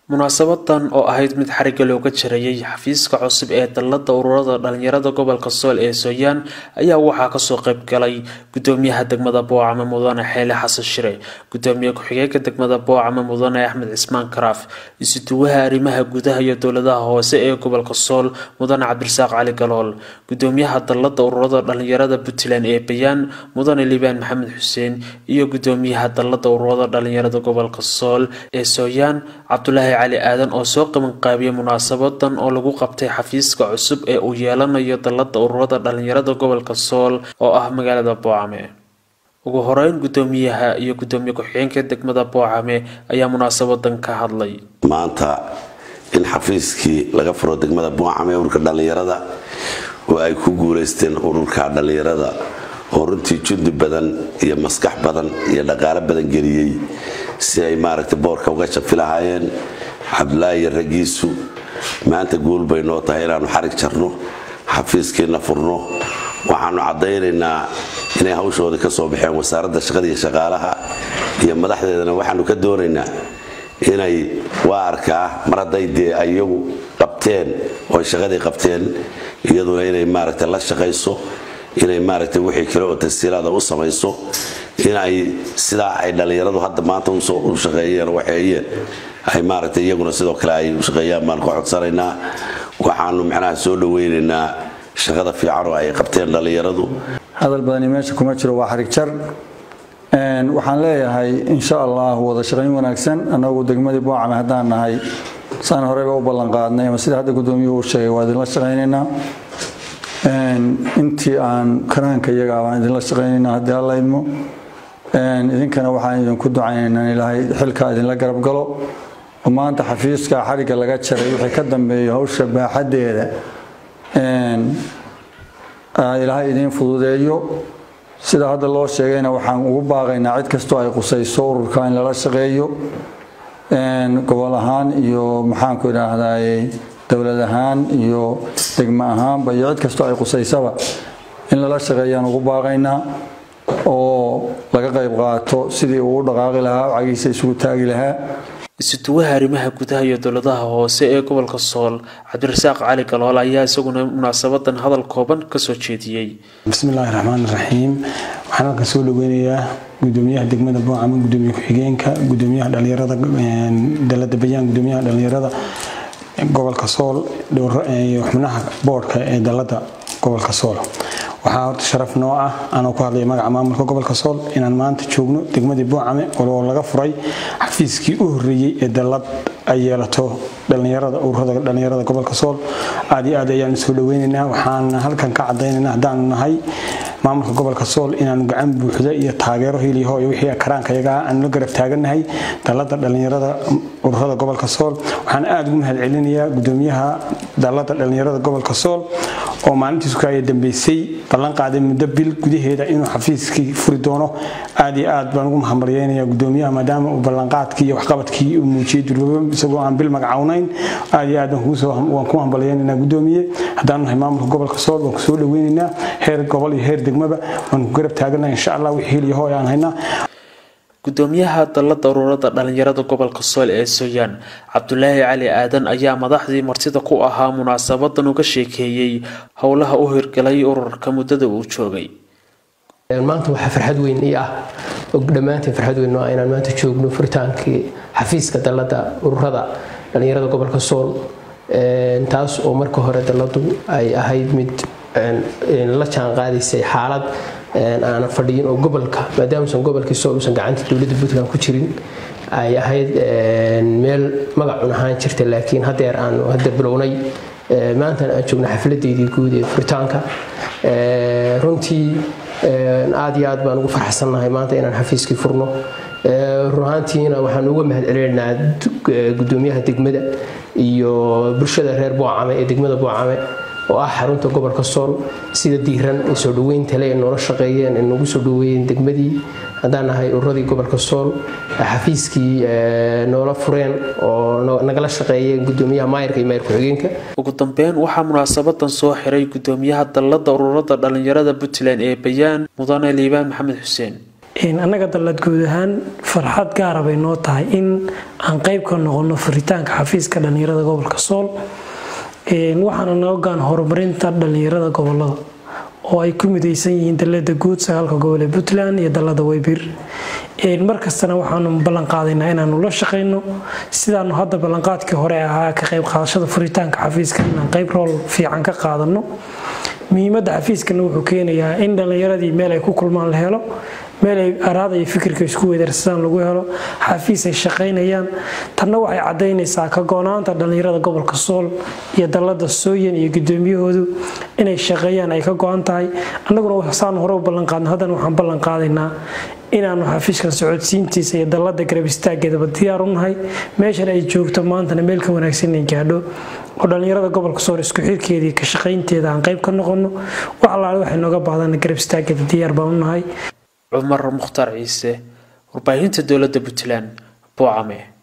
munaasabadan oo ahayd mid xariga looga jarayay xafiiska cusub ee dalada ururada dhalinyarada gobolka sool ee sooyaan ayaa waxaa kasoo qayb galay gudoomiyaha degmada boocame mudane xeele xasan shire gudoomiye ku-xigeenka degmada boocame mudane axmed cismaan karaaf isuduwaha arrimaha gudaha iyo dowladaha hoose ee gobolka sool mudane cabdirasaaq cali galool gudoomiyaha dalada ururada dhalinyarada puntland ee bayaan mudane liibaan maxamed xuseen iyo gudoomiyaha dalada ururada dhalinyarada gobolka sool ee sooyaan cabdulaahi cali aadan oo soo qabanqaabiyay munaasabadan oo lagu qabtay xafiiska cusub ee uu yeelanayo dalada ururada dhalinyarada gobolka sool oo ah magaalada boocame ugu horeyn gudoomiyaha iyo gudoomiye ku-xigeenka degmada boocame ayaa munaasabadan ka hadlay maanta in xafiiskii laga furo degmada boocame ururka dhalinyarada oo ay ku guuleysteen ururka dhalinyarada oo runtii jundi badan iyo maskax badan iyo dhaqaalo badan geliyey si ay maaragtay boorka uga shafi lahaayeen cabdulaahi iyo raggiisu maanta guul bay noo tahay inaannu xarig jarno xafiiskiina furno waxaanu caddaynaynaa inay hawshoodii ka soo baxeen wasaaradda shaqada iyo shaqaalaha iyo madaxdeedana waxaanu ka doonaynaa inay waa arkaa mar hadday dee iyagu qabteen oo ay shaqadii qabteen iyaduna inay maaragtay la shaqayso inay maaragtay wixii kale oo tasiilaada u samayso inay sidaa ay dhallinyaradu hadda maanta u shaqeeyeen waxeeyeen ay maaragtay iyaguna sidoo kale ay u shaqeeyaan baan ka codsanaynaa waxaanu macnaha soo dhawaynaynaa shaqada fiican oo ay qabteen dhallinyaradu hadal badani meesha kuma jiro waa xarig jar waxaan leeyahay insha allah wada shaqayn wanaagsan annagu degmadii boocame haddaan nahay saan horeyba u ballanqaadnay ama sida hadda gudoomiyuhu u sheegay waa idinla shaqaynaynaa intii aan karaanka iyaga baan idinla shaqaynaynaa haddii alla idmo idinkana waxaan idinku ducaynaynaa ilaahay xilkaa idinla garab galo oo maanta xafiiska xarigga laga jaray wixii ka dambeeya hawsha baaxaddeeda ilaahay idiin fududeeyo sida hadda loo sheegayna waxaan ugu baaqaynaa cid kastoo ay qusayso ururka in lala shaqeeyo gobol ahaan iyo maxaanku idhaahdaye dowlad ahaan iyo degmo ahaanba iyo cid kastoo ay qusaysaba in lala shaqeeyaan ugu baaqaynaa oo laga qayb qaato sidii uu u dhaqaaqi lahaa cagiisa isugu taagi lahaa isuduwaha arrimaha gudaha iyo dowladaha hoose ee gobolka sool cabdirasaaq cali galool ayaa isaguna munaasabadan hadal kooban kasoo jeediyey bismillaahi raxmaan raxiim waxaan halkan soo dhaweynayaa gudoomiyaha degmada boocama gudoomiye ku-xigeenka gudoomiyaha dhalinyarada dalada bayaan gudoomiyaha dhalinyarada gobolka sool iyo xubnaha boodhka ee dalada gobolka sool waxaa horta sharaf noo ah anoo ku hadlaya magaca maamulka gobolka sool inaan maanta joogno degmadii boocame oo laga furay xafiiskii u horeeyey ee dalad ay yeelato dhalinyarada ururada dhalinyarada gobolka sool aad iyo aad ayaanu soo dhaweynaynaa waxaan halkan ka cadaynaynaa haddaanu nahay maamulka gobolka sool inaanu gacan buuxda iyo taageero hiliyaho iyo wixii karaanka iyaga aanu la garab taagannahay dalada dhalinyarada ururada gobolka sool waxaan aada ugu mahad celinayaa gudoomiyaha dalada dhalinyarada gobolka sool oo maalintiisu kaaya dambeysay ballan qaaday muddo bil gudaheeda inuu xafiiskii furi doono aad iyo aad baan ugu mahambaryeynayaa gudoomiyaha maadaama uu ballanqaadkii iyo waxqabadkii uu muujiyey durbaba isagoo aan bil magacawnayn aad iyo aad waan ku hambalyeynaynaa gudoomiye haddaanu nahay maamulka gobolka sool waan kusoo dhaweynaynaa heer gobol iyo heer degmaba waan ku garab taaganaha insha allah wixii heliyaho aan haynaa gudoomiyaha dalada ururada dhalinyarada gobolka sool ee sooyaan cabdulaahi cali aadan ayaa madaxdii martida ku ahaa munaasabadan uga sheekeeyey howlaha u hirgalay ururka muddada uu joogay maanta waxaa farxad weyn ii ah dhammaantiin farxad weyn ah inaan maanta joogno furitaankii xafiiska dalada ururada dhalinyarada gobolka sool taas oo marka hore daladu ay ahayd mid la jaan qaadaysay xaalad aanan fadhiyin oo gobolka maadaamuusan gobolkii sool uusan gacanta dowladda puntland ku jirin ay ahayd meel magacun ahaan jirta laakiin hadeer aanu hadda bilownay maantana aan joogno xafladeydii guud ee furitaanka runtii aad iyo aad baan ugu farxsannahay maanta inaan xafiiskii furno run ahaantiina waxaan uga mahad celinaynaa gudoomiyaha degmada iyo bulshada reer boocame ee degmada boocame oo ah xarunta gobolka sool sida diiran ee soo dhaweynta le noola shaqeeyeen ee nagu soo dhaweeyeen degmadii haddaan nahay ururadii gobolka sool xafiiskii noola fureen oo nagala shaqeeyeen gudoomiyaha maayirka iyo maayir ku-xigeenka ugu dambeyn waxaa munaasabadan soo xiray gudoomiyaha dalada ururada dhalinyarada puntland ee bayaan mudane liibaan maxamed xuseen annaga dallad guud ahaan farxad gaara bay noo tahay in aan qayb ka noqono furitaanka xafiiska dhallinyarada gobolka sool waxaana noo gaan horumarinta dhallinyarada gobolada oo ay ku midaysan yihiin dallada guud sagaalka gobol ee puntland iyo dallada weybir markastana waxaanu ballan qaadaynaa inaanu la shaqayno sidaanu hadda ballanqaadkii hore ahaa ka qayb qaadashada furitaanka xafiiska inaan qayb rool fiican ka qaadano muhiimadda xafiiskana wuxuu keenayaa in dhallinyaradii meel ay ku kulmaan la helo meel ay araada iyo fikirka isku weedarsadaan lagu helo xafiis ay shaqaynayaan tanna waxay caddaynaysaa ka go-naanta dhallinyarada gobolka sool iyo dallada sooyan iyo gudoomiyahoodu inay shaqeeyaan ay ka go-an tahay annaguna saan hore u ballanqaadno haddana waxaan ballan qaadaynaa inaanu xafiiskan socodsiintiisa iyo dallada garab istaageedaba diyaar u nahay meeshan ay joogto maantana meel ka wanaagsan inay gaadho oo dhallinyarada gobolka sool isku xirkeedii ka shaqaynteeda aan qayb ka noqono wax allaale waxay nooga baahdan garab istaageeda diyaar baan u nahay cumar mukhtaar ciise warbaahinta dowladda puntland boocame